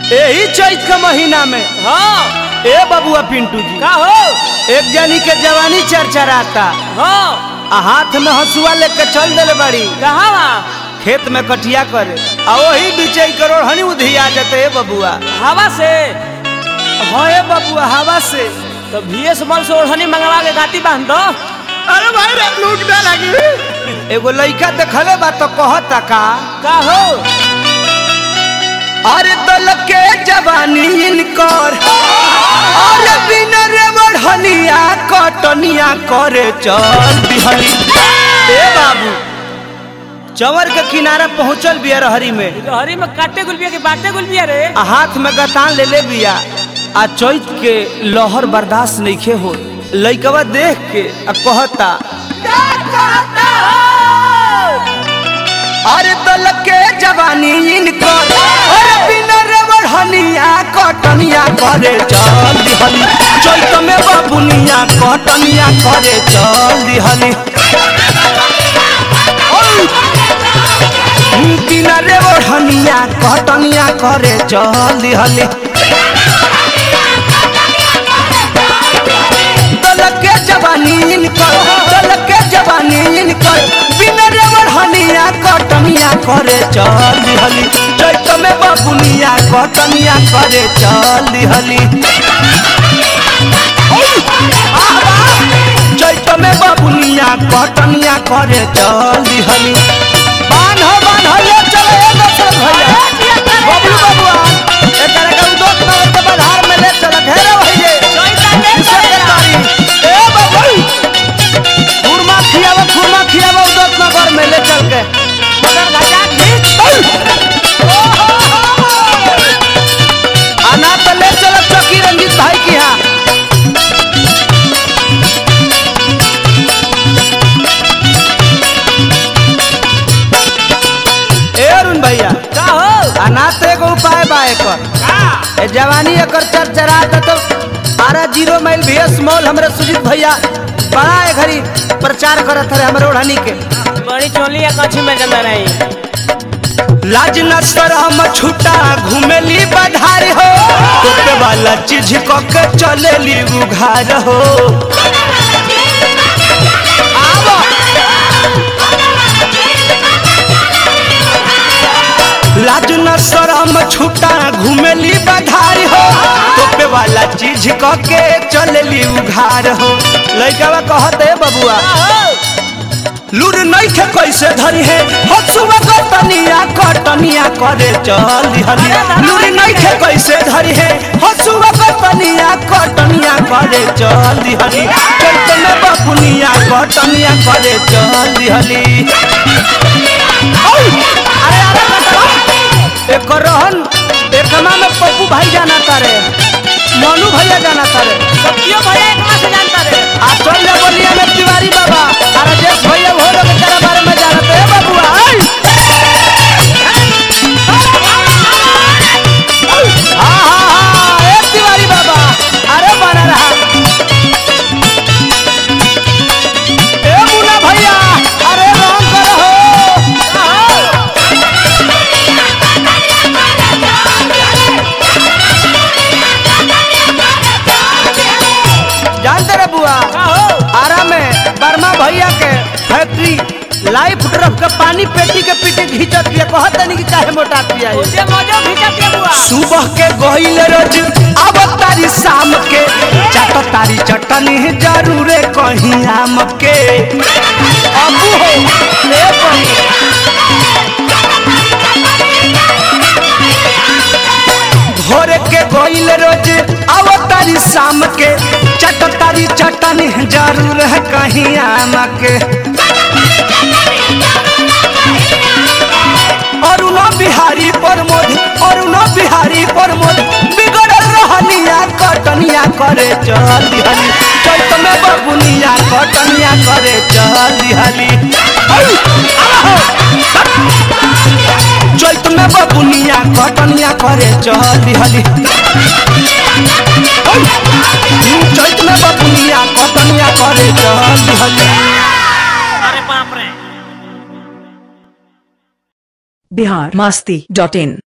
यही चैत के महीना में हाँ ए बबुआ पिंटू जी का हो एक जनी के जवानी चरचराता हाँ आ हाथ में हसुआ लेके चल दिले बड़ी कहाँ बा खेत में कटिया करे आ वही बीचे करोड़ हनी उधिया जते ए बबुआ हवा से हाँ ए बबुआ हवा से तो भीएस मल से ओढ़नी मंगवा के गाती बांध दो अरे भाई रे लूट ना लगी एगो लइका देखले बा तो कहता का का हो अरे दल के जवानी इनकर अरे बिना रे बढ़निया कटनिया करे चल दिहली ए बाबू चवर के किनारा पहुंचल बिया रहरी में हरी में काटे गुलबिया के बाटे गुलबिया रे आ हाथ में गतान ले ले बिया आ चैत के लहर बर्दाश्त नइखे हो लइकवा देख के आ कहता अरे दल के जवानी इनकर अरे बिना रे बढ़निया कटनिया करे चल दिहली चैत में बाबुनिया कटनिया करे चल दिहली बिना रे बढ़निया कटनिया करे चल दिहली दल के जवानी इनकर दल के जवानी इनकर बिना रे बढ़निया कटनिया करे चल दिहली चैत में बाबुनिया कटनिया करे चल दिहली चैत में बाबुनिया कटनिया करे चल दिहली बांध बांध ले चले ए दशरथ भैया बबलू बबुआ एकरा के उदोत में के बधार में ले चल घेरे भइए किसे के तारी ए बबलू खुरमा खियावा खुरमा खियावा उदोत नगर में ले चल के मगर गजा खींच आना तो ले चल चौकी रंजीत भाई की यहाँ ए अरुण भैया का हो आना तो एगो उपाय बा एकर का ए जवानी एकर चरचरा तो बारह जीरो माइल भीएस मॉल हमरे सुजीत भैया बड़ा ए घड़ी प्रचार करत रहे हमरे ओढ़नी के बड़ी चोली या कछी में जंदा नहीं लाज न शरम छुटा घुमेली बधार हो टोपे वाला चीज क के चलेली उघार हो आवा। लाज न शरम छुटा घुमेली बधार हो टोपे वाला चीज क के चलेली उघार हो लइकावा कहते बबुआ लूर नहीं खे कैसे धरी है हसुआ कटनिया कटनिया करे चल दिहली लूर नहीं खे कैसे धरी है हसुआ कटनिया कटनिया करे चल दिहली चैत में बपुनिया कटनिया करे चल दिहली औ! अरे अरे कटवा एक रहन एकमा में पप्पू भाई जाना तारे मनु भैया जाना तारे सब्जियों भैया एक मास जानता रे आ चल जा बोलिया में तिवारी बाबा आ राजेश भैया वो लोग तेरे बारे में जानते हैं बबुआ आई हाँ हाँ हाँ ए तिवारी बाबा अरे बना रहा ए मुन्ना भैया अरे राम करो जानते रे बुआ का हो आरा में बर्मा भैया के फैक्ट्री लाइफ ड्रॉप के पानी पेटी के पीछे घींचत पिया कहत नहीं कि काहे मोटा पिया है। उसे मौजो खींचत के बुआ सुबह के गईल रोज अब तारी शाम के चट तारी चटनी जरूरे कहीं आम के अबू हो ले बनी। भोर के गईल रोज अब तारी शाम के चट तारी चटनी जरूर है कहीं आम के अरुणा बिहारी प्रमोद अरुणा बिहारी प्रमोद बिगड़ल रहनिया कटनिया करे चल दिहली चैत में बबुनिया कटनिया करे चल दिहली औ! आवा हो! चैत में बबुनिया कटनिया करे चल दिहली औ! चैत में बबुनिया कटनिया करे चल दिहली अरे बाप रे बिहार मस्ती डॉट इन